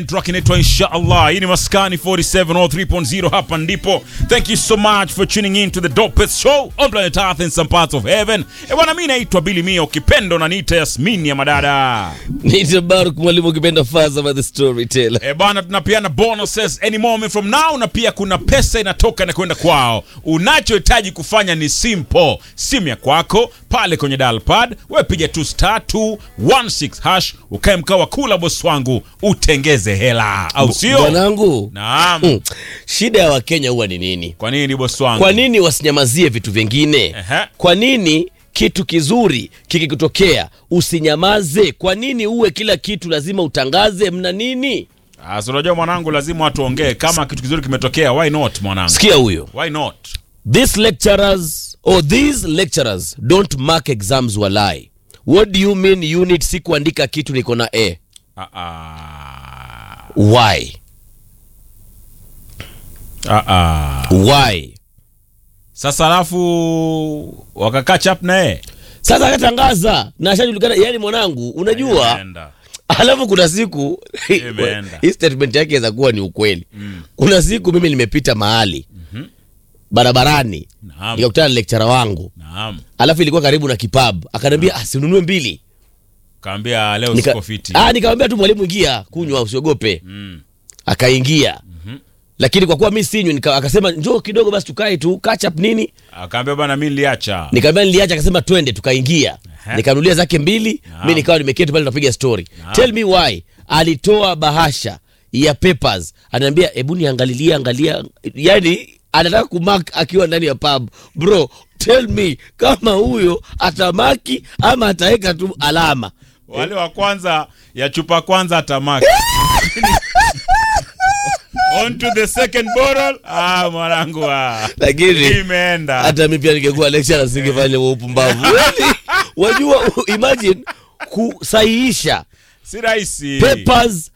track inaitwa inshallah hii ni maskani 47 or 3.0 hapa ndipo thank you so much for tuning in to the dopest show on planet earth in some parts of heaven e bwana mi naitwa bili mia ukipendo na niita yasmini ya madada Niite Baruk mwalimu ukipenda Faza by the storyteller. e bwana tunapeana bonuses any moment from now na pia kuna pesa inatoka na kwenda kwao unachohitaji kufanya ni simple simu ya kwako pale kwenye dalpad we piga tu star 216 hash ukae mkao wa kula bosi wangu utengeze hela au sio Bwanangu, naam mm, shida ya Wakenya huwa ni nini? Kwa nini bosi wangu? Kwa nini wasinyamazie vitu vingine? Ehe. Kwa nini kitu kizuri kikikutokea usinyamaze? Kwa nini uwe kila kitu lazima utangaze? Mna nini? Ah, so unajua mwanangu, lazima watu waongee. Kama kitu kizuri kimetokea, why not mwanangu? Sikia huyo. Why not? These lecturers or these lecturers don't mark exams walai. What do you mean unit si kuandika kitu niko na A? Ah, ah. Why? Ah, ah. Why? Sasa alafu wakakaa chap na yeye Sasa akatangaza na ashajulikana, yani mwanangu, unajua Imeenda. alafu kuna siku Imeenda. hii statement yake inaweza kuwa ni ukweli kuna siku mimi nimepita mahali barabarani Naam. nikakutana na lecturer wangu Naam. alafu ilikuwa karibu na kipab akaniambia ah, sinunue mbili Kaambia leo Nika- siko fiti. ah, nikamwambia tu mwalimu ingia kunywa usiogope Mm. akaingia lakini kwa kuwa mi sinywi nika- akasema njoo kidogo basi tukae tu catch up nini Akaambia bana mimi niliacha. nikamwambia niliacha akasema twende tukaingia Aha. nikanulia zake mbili Naam. mi nikawa nimeketi pale tunapiga story Naam. tell me why alitoa bahasha ya papers anaambia hebu niangalilie angalia yani anataka kumark akiwa ndani ya pub bro tell me kama huyo atamaki ama ataweka tu alama Wale wa kwanza ya chupa kwanza atamaki. On to the second bottle. Ah, mwanangu ah. lakini Imeenda. hata mi pia ningekuwa lecturer singefanya huo upumbavu Yaani, wajua imagine kusahihisha Si rahisi. papers